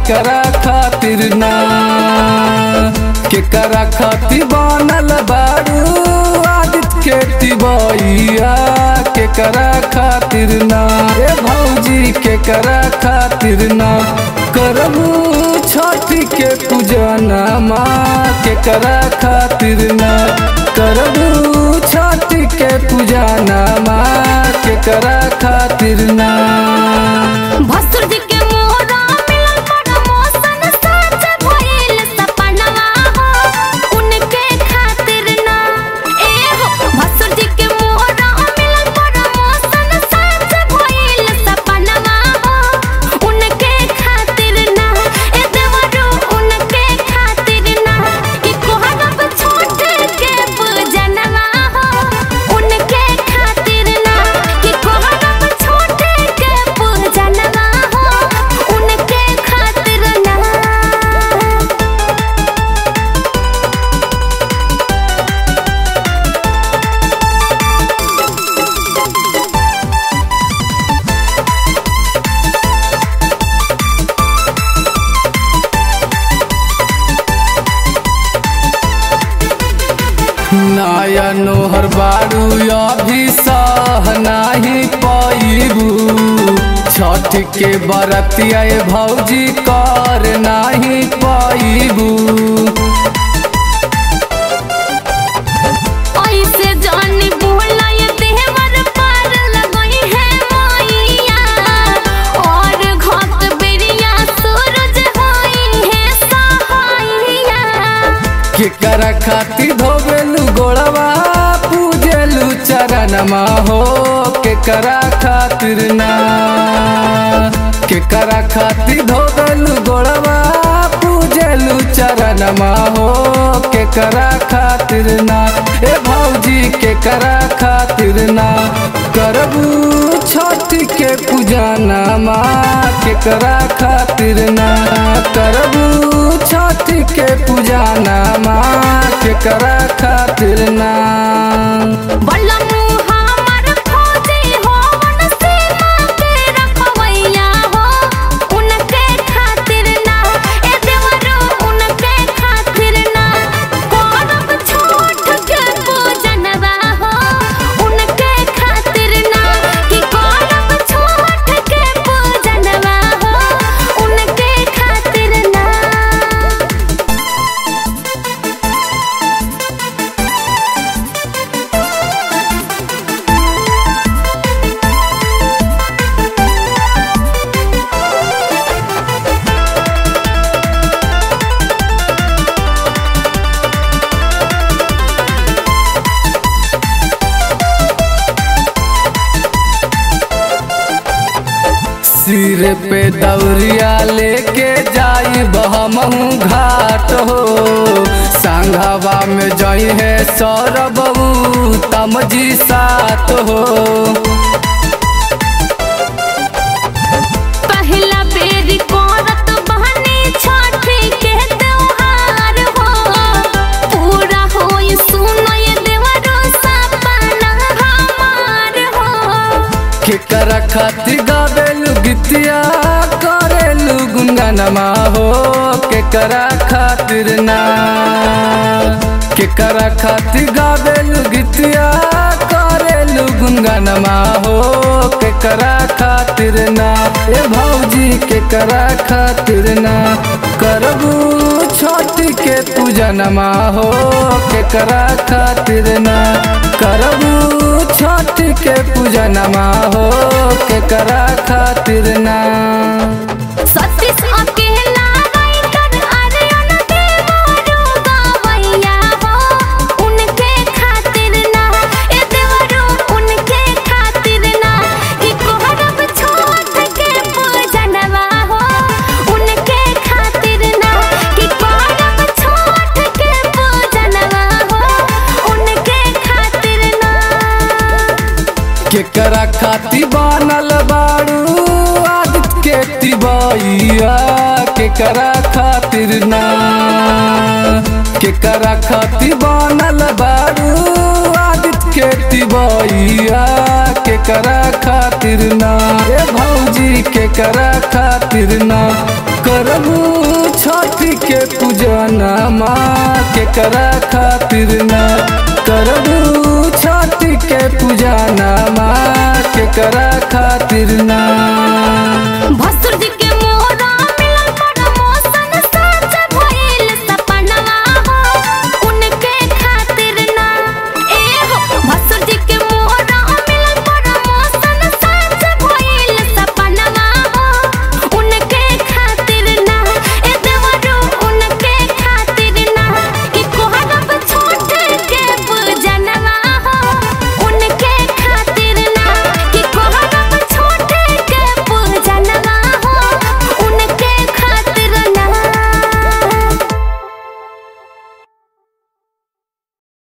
केकरा खातिर ना केकरा खातिर बनल बारू आदित्य के तिबैया केकरा खातिर ना ए भौजी केकरा खातिर ना करबू छठ के पूजना माँ केकरा खातिर ना करबू छठ के पूजना माँ केकरा खातिर ना भसुर जी के मोहरा मिलल बड़ा मौसन साच भइल सपनवा हो उनके खातिर ना ए हो भसुर जी के मोहरा मिलल बड़ा मौसन साच भइल सपनवा हो उनके खातिर ना ए देवरो उनके खातिर ना कि कोहरब छोट के पूजनवा हो उनके खातिर ना कि कोहरब छोट के पूजनवा हो उनके खातिर ना नया नोहर बारू अभी सह नाही पैबू छठ के बरतिया ए भौजी कर नाही पैबू ऐसे जानी बोला ये देवर पार लगई है मैया और घाट बेरिया सूरज होई है सहाइया केकरा खातिर धोबेलू गोड़वा पूजेलू चरणमा हो केकरा खातिर ना केकरा खातिर धोबेलू गोड़वा पूजेलू चरणमा हो केकरा खातिर ना ए भौजी केकरा खातिर ना करबू छठ के पूजना माँ केकरा खातिर ना करबू छठ के पूजना माँ केकरा खातिर ना बल्ला मुँह हमर खोजे हो वन सीमा के रखवैया हो उनके खातिर ना ए देवरो उनके खातिर ना करब छोट के पूजनवा हो उनके खातिर ना कि करब छोट के पूजनवा हो उनके खातिर ना सिर पे दौरिया लेके जाई बहमहू घाट हो संघवा में जई है सौरबू तमजी सात हो पहला बेर करत बहनी छठी के त्योहार हो पूरा होई सुनय देवरो सपना हमार हो केकरा खातिर गावेलू गीतिया करेलू गुनगनमा हो केकरा खातिर ना केकरा खातिर गावेलू गीतिया करेलू गुनगनमा हो केकरा खातिर ना ए भौजी केकरा खातिर ना करबू छठ के पूजनमा हो केकरा खातिर ना करबू छठ के पूजनमा हो केकरा खातिर ना सतीश अकेला राइटर अरियन देवरो गवैया हो उनके खातिर ना ए देवरो उनके खातिर ना कि कोहरब छोट के पूजनवा हो उनके खातिर ना कि कोहरब छोट के पूजनवा हो उनके खातिर ना केकरा खातिर बनल बारू आदित्य के तिबैया केकरा खातिर ना केकरा खातिर बनल बारू आदित्य के तिबैया केकरा खातिर ना ए भौजी केकरा खातिर ना करबू नामा केकरा खातिर ना करबू छठ के पूजा नामा केकरा खातिर ना